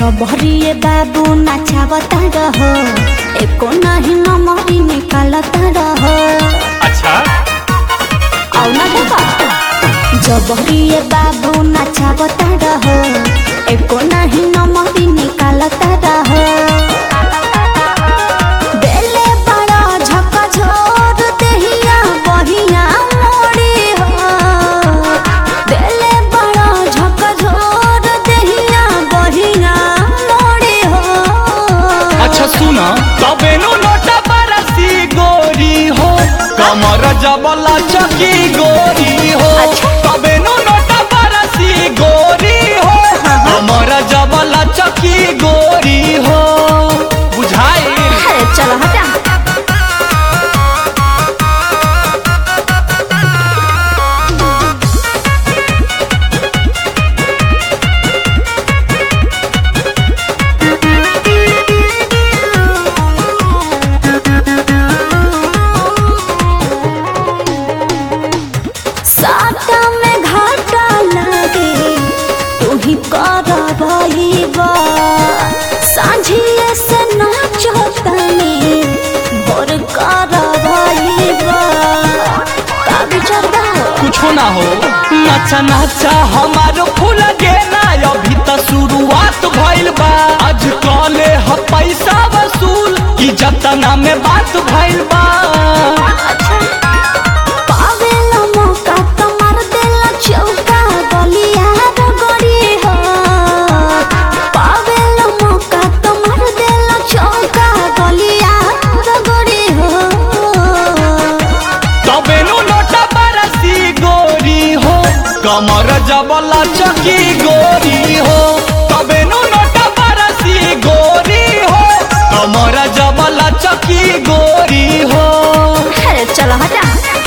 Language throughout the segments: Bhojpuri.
जबरिए बाबू नाचावता रहो एको नाही नमरी निकालता रहो अच्छा आउ ना देखा जबरिए बाबू नाचावता रहो एको नाही नमरी निकालता रहो बेले बड़ा झका झोर देहिया बहिया मोड़ी हो बेले बड़ा झका झोर देहिया बहिया मोड़ी हो अच्छा सुना तबे नु नोटा बरसी गोरी हो कमर जबला चकी गोरी हो अच्छा। तबे नु नोटा बरसी गोरी हो कमर जबला चकी गोरी हो बुझाई अरे चलो हटा साटा में घाटा लागे तू ही कर भईबा सांझिए से नाचो तनी भोर कर भईबा का विचार बा कुछो ना हो नचा नचा हमारो फूल गेना अभी त शुरुआत भइल बा आज कले ह पैसा वसूल की जतना में बात भइल बा पावेला मौका तो मार देला चौका गलिया रगड़ी हो पावेला मौका तो मार देला चौका गलिया रगड़ी हो तबे नु नोटा बरसी गोरी हो कमर जबला चकी गोरी हो तबे नु नोटा बरसी गोरी हो कमर जबला चकी गोरी हो अरे चलो हटा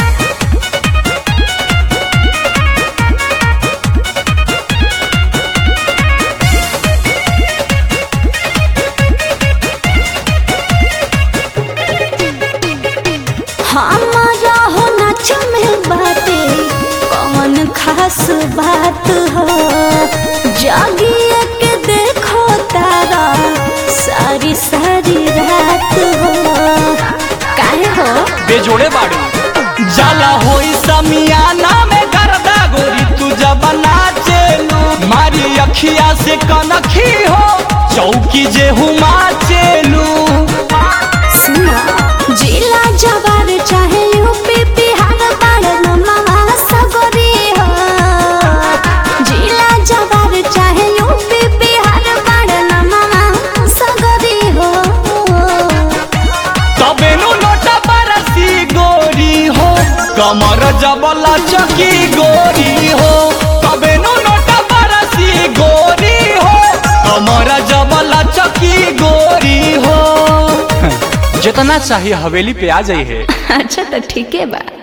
हमारा हो नाच में बाटे कौन खास बात हो जागिए के देखो तारा सारी सारी रात हो काहे हो बेजोड़े बाड़ू जाला होई समियाना में गर्दा गोरी तू जब नाचेलू मारी अखिया से कनखी हो चौकी जे हुमा चेलू सुना जिला जवार चाहे यूपी बिहार बाड़ नमवा सगरी हो जिला जवार चाहे यूपी बिहार बाड़ नमवा सगरी हो तबे नु नोटा बरसी गोरी हो कमर जबला चकी गोरी हो तबे नु नोटा बरसी गोरी हो कमर जबला चकी गोरी हो जितना चाहिए हवेली पे आ जाइए अच्छा तो ठीक है बा